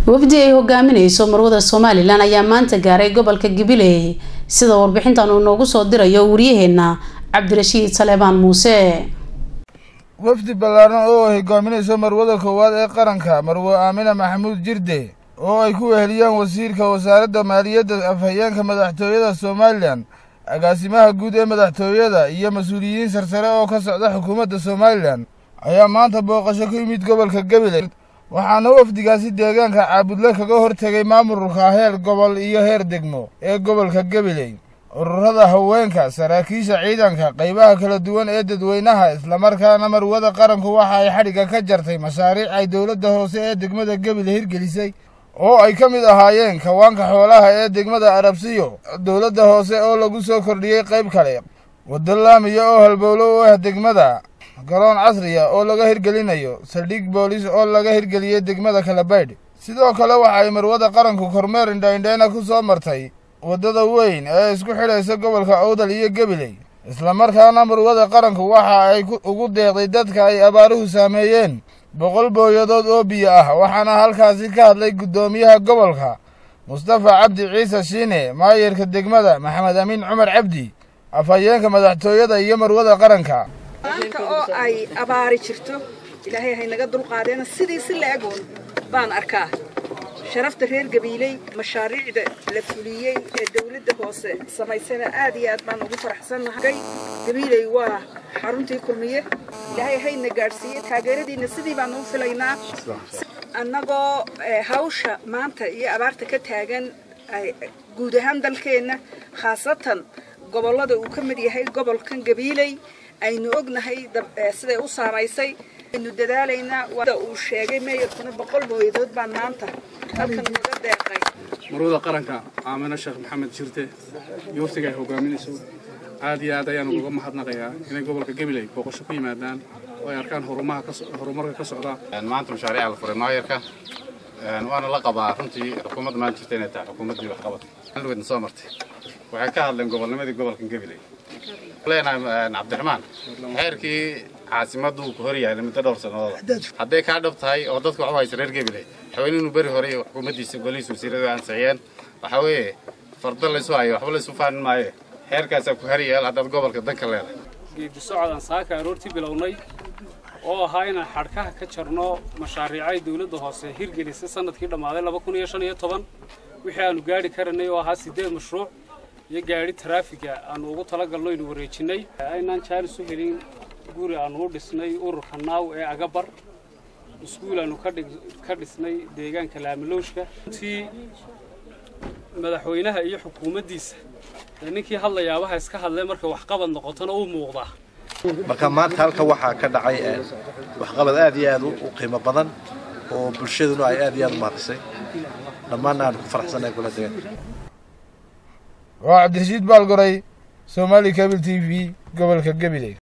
wafdi ay hogaamineyso marwada somalilan ayaa maanta gaaray gobolka gabiley sida warbixintan uu noogu soo dirayo waryaheena cabdirashiid saleebaan muuse wafdi ballaaran oo ay hogaaminayso marwada koowaad ee qaranka marwe aamina maxamuud jirde oo ay ku weheliyaan wasiirka wasaaradda maaliyadda afhayeenka madaxtooyada somalilan agaasimaha guud ee madaxtooyada iyo mas-uuliyiin sarsare oo ka socda xukuumadda somalilan ayaa maanta booqasho ku yimid gobolka gabiley waxaana wafdigaasi deegaanka caabudle kaga hortegay maamulka heer gobol iyo heer degmo ee gobolka gabiley ururada haweenka saraakiisha ciidanka qaybaha kala duwan ee dadweynaha islamarkaana marwada qaranku waxa ay xadhigga ka jartay mashaariic ay dowladda hoose ee degmada gabiley hirgelisay oo ay ka mid ahaayeen kawaanka xoolaha ee degmada arabsiyo dowladda hoose oo lagu soo kordhiyey qayb kale waddo laamiya oo halbowlo u ah degmada garoon casriya oo laga hirgelinayo saldhig boolis oo laga hirgeliyey degmada kalabaydh sidoo kale waxa ay marwada qaranku kormeer indhaindhayna ku soo martay waddada weyn ee isku xidhaysa gobolka owdal iyo gabiley islamarkaana marwada qaranku waxa ay ugu deeqday dadka ay abaaruhu saameeyeen boqol booyadood oo biyo ah waxaana halkaasi ka hadlay guddoomiyaha gobolka mustafa cabdi ciise shiine maayarka degmada maxamed amiin cumar cabdi afhayeenka madaxtooyada iyo marwada qaranka maanta oo ay abaari jirto ilaahay haynaga dulqaadeena sidii si la egoon baan arkaa sharafta reer gabiiley mashaariicda la fuliyey ee dawladda hoose samaysana aad iyo aad baan ugu faraxsannahay gabiiley waa xaruntii kulmiye ilaahay hayna gaadhsiiye taageeradiina sidii baan u filaynaa annagoo hawsha maanta iyo abaarta ka taagan guud ahaan dalkeenna khaasatan gobollada uu ka mid yahay gobolkan gabiiley aynu ognahay siday u saamaysay aynu dadaalaynaa wada uu sheegay meeyarkuna boqol booyadood baan maanta halkan uga deeqay marwada qaranka aamino sheekh maxamed jirte iyo waftiga ay hogaaminayso aad iyo aad ayaan uga mahadnaqayaa inay gobolka gabiley booqasho ku yimaadaan oo ay arkaan horumarka ka socda maanta mashaariica la furay maayarka waana la qabaa runtii xukuumadda maanta jirta inay tahay xukuumaddii waxqabad weydna soo martay waxay ka hadleen gobolnimadii gobolkan gabiley leenahay cabdiraxmaan xeerkii caasimaddu ku hor yahay muddo dhowr sannadood hadday kaa dhab tahay oo dadku waxu haysa reer gabiley xaween inuu beri hore xukuumaddiisa golihiisa wasiirada ansixiyeen waxaa weeye fardo laysu hayo waxba laysu faanin maayo xeerkaasaa ku haryaal haddaad gobolka danka leedahay geedi socodaan saaka aroortii bilownay oo ahaa inaan xadhkaha ka jarno mashaariicay dawladda hoose hirgelisay sanadkii dhammaaday laba kun iyo shan iyo toban wixii aanu gaadhi karanay oo ahaa siddeed mashruuc iyo gaadhi taraafiga aanu ugu talagalno aynu wareejinnay aynaan jaaris u helin guri aanu u dhisnay ururka naaw ee agabar iskuul aanu ka dhisnay deegaanka laamalowshka runtii madaxweynaha iyo xukuumaddiisa ee ninkii hadlayaabaha iska hadlay markay waxqabad noqotona uu muuqdaa marka maanta halka waxaa ka dhacay waxqabad aad iyo aad u qiimo badan oo bulshaduna ay aad iyo aad u mahadisay dhammaanna aan ku faraxsannahay kula degan waa cabdirashiid baalgoray somaali cabil t v gobolka gabiley